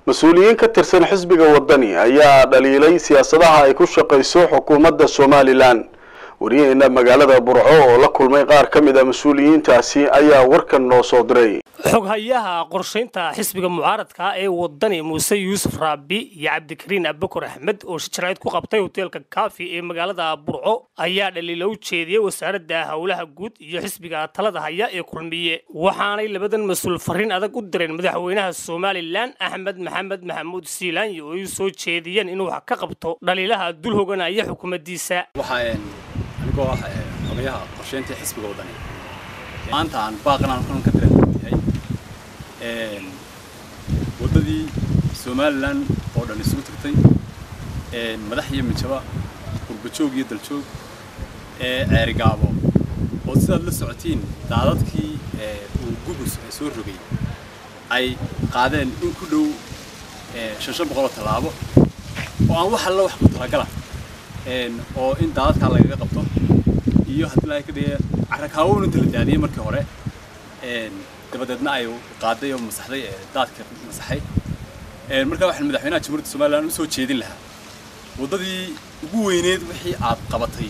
mas-uuliyiin ka tirsan xisbiga wadani ayaa dhaliilay siyaasadaha ay ku shaqayso xukuumadda somalilan wariyaheena magaalada burco oo la kulmay qaar ka mid a mas-uuliyiintaasi ayaa warkan noo soo diray xoghayaha qorshaynta xisbiga mucaaradka ee wadani muuse yuusuf raabi iyo cabdikariin abakor axmed oo shijarayd ku qabtay hoteelka kaafi ee magaalada burco ayaa dhaliilo u jeediyey wasaaradda howlaha guud iyo xisbiga talada haya ee kulmiye waxaanay labadan mas-uul fariin adag u direen madaxweynaha somalilan axmed maxamed maxamuud siilaanyi oo ay soo jeediyeen inuu wax ka qabto dhaliilaha dul hoganaya xukuumaddiisa anigoo ah xogayaha qorsheynta xisbiga wadani maanta aan baaqanaan kulan ka direeyahay waddadii somalilan oo dhan isugu tagtay madax iyo mijaba qurbajoog iyo daljoog ceerigaabo oo sidaad la socotiin daadadkii uu gubus soo rogay ay qaadeen in ku dhow shan shan boqoloo tallaabo oo aan wax alla wax ku talagala oo in daadadkaa lagaga qabto iyo haddii laga ka dhigaya carrakaawoon inta la daadiyey markii hore dabadeedna ay qaaday oo masaxday daadka masaxay markaa waxaan madaxweynaha jamhuuriyadda somaliland u soo jeedin lahaa waddadii ugu weyneed wixii aad qabatay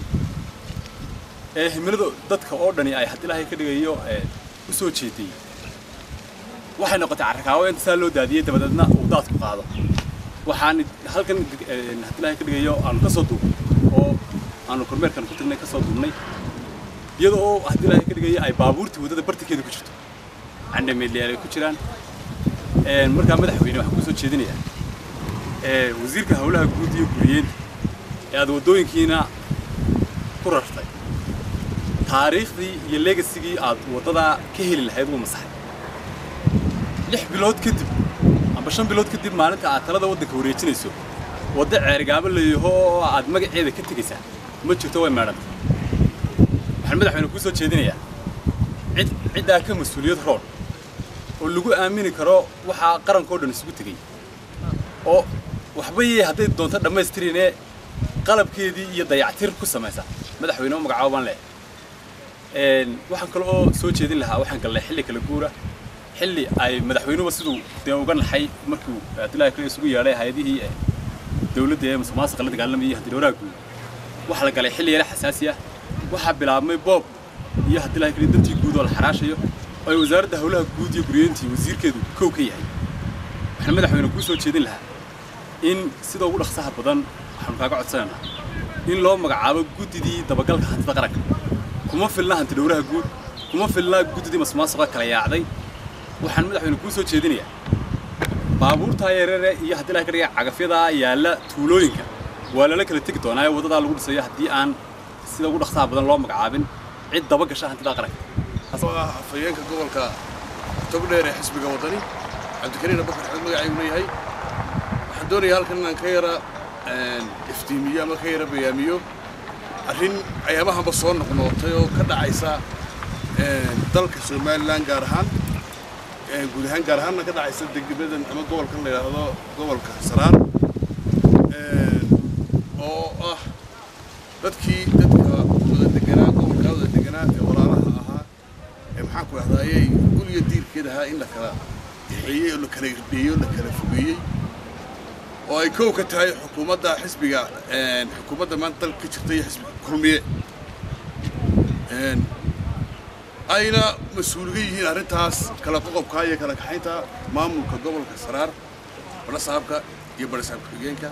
ee himilada dadka oo dhani ay haddii lahay ka dhigayo u soo jeeday waxay noqotay carrakaawo inta saa loo daadiyey dabadeedna uu daadku qaado waxaan halkan haddii lahay ka dhigayo aanu ka soo duubnay oo aanu kormeerkan ku tagnay ka soo duubnay iyada oo haddii lahay ka dhigayo ay baabuurtii waddada bartankeeda ku jirto candhameedlayaal ay ku jiraan markaa madaxweyne waxaan kusoo jeedinayaa wasiirka howlaha guud iyo guriyeenta ee aad waddooyinkiina ku rartay taariikhdii iyo legasigii aad waddadaa ka heli lahayd wuu masaxay lix bilood kadib amba shan bilood kadib maalinta aad talada waddanka wareejinayso waddo ceerigaabo layaho oo aad magaceeda ka tegaysaa ma jirto way meedhanta waxaan madaxweyne kuu soo jeedinayaa cid ciddaa ka mas-uuliyad roon oo lagu aamini karo waxaa qarankao dhan isugu tegay oo waxba yee hadday doonto dhammaystirinee qalabkeedii iyo dayactir ku samaysa madaxweyne u magacaabo baan leeyahay waxaan kale oo soo jeedin lahaa waxaan galnay xilli kala guura xilli ay madaxweynuhuba siduu dee uga naxay markuu abdullahi kale isugu yeedhay hay-adihii dowladda ee musuqmaasuqa la dagaalamayay hantidhowraha guud waxaa la galay xilli yare xasaasi ah waxaa bilaabmay boob iyo haddii lahay kale dantii guud oo la xaraashayo oo ay wasaaradda howlaha guud iyo guryeyntii wasiirkeedu kow ka yahay waxaan madaxweyne kuu soo jeedin lahaa in sida ugu dhaqsaha badan waxaanu kaaga codsanaynaa in loo magacaabo guddidii dabagalka hantida qaranka kuma filna hantidhowraha guud kuma filna guddidii musuqmaasuqa kala yaacday waxaan madaxweyne kuu soo jeedinayaa baabuurtaa yareere iyo haddii laga ka dhiga cagafyadaa yaalla tuulooyinka waa lala kala tegi doonaa ee waddadaa lagu dhisayo haddii aan sida ugu dhaqsaha badan loo magacaabin cid daba gasha hantidaa qaranka afhayeenka gobolka togdheer ee xisbiga waddani cabdikariin abakar axmed magacaygu leeyahay waxaan doonayaa halkan inaan ka yara iftiimiyo ama ka yara bayaamiyo arrin ayaamahanba soo noqnootay oo ka dhacaysa dalka somalilan gaar ahaan guud ahaan gaar ahaanna ka dhacaysa degmadan ama gobolkan la yidhaahdo gobolka saraar oo ah dadkii dadka wada deganaa gobolkaa wada deganaa ee walaalaha ahaa ee maxaanku dhahdayey guriga diirkeed ahaa in la kala dixeeyey oo la kala irbeeyey oo la kala fogeeyey oo ay kow ka tahay xukuumadda xisbiga xukuumadda maanta dalka ka jirta iyo xisbiga kulmiye ayna mas-uuliga yihiin arrintaas kala qoqobkaa iyo kala kaxaynta maamulka gobolka saraar badhasaabka iyo badhasaabka xigeenka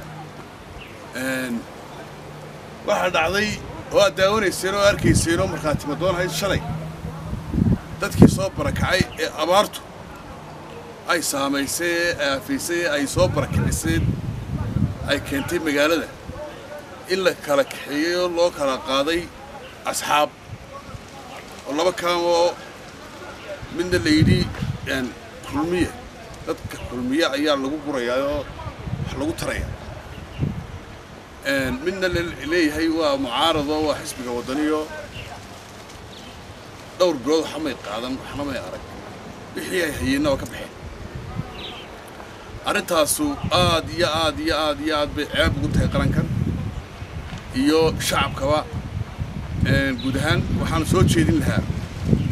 waxaa dhacday oo aad daawanayseen oo arkayseen oo markhaati madoon ahayd shalay dadkii soo barakacay ee abaartu ay saamaysay ee aafaysay ee ay soo barakiciseen ay keentay magaalada in la kala kaxeeyey oo loo kala qaaday asxaab oo laba kaamoo midna la yidhi kulmiye dadka kulmiye ayaa lagu gurayaa oo wax lagu taraya midna leeyahay waa mucaarado waa xisbiga waddaniyo dhowr bilood waxa may qaadan waxna may arag wixii ay hayeenna waa ka baxeen arrintaasu aad iyo aad iyo aad iyo aad bay ceeb ugu tahay qarankan iyo shacabkaba guud ahaan waxaanu soo jeedin lahaa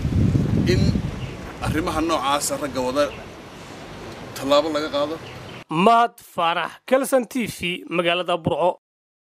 in arrimaha noocaasa ragga wada tallaabo laga qaado mahad faarax kelson t v magaalada burco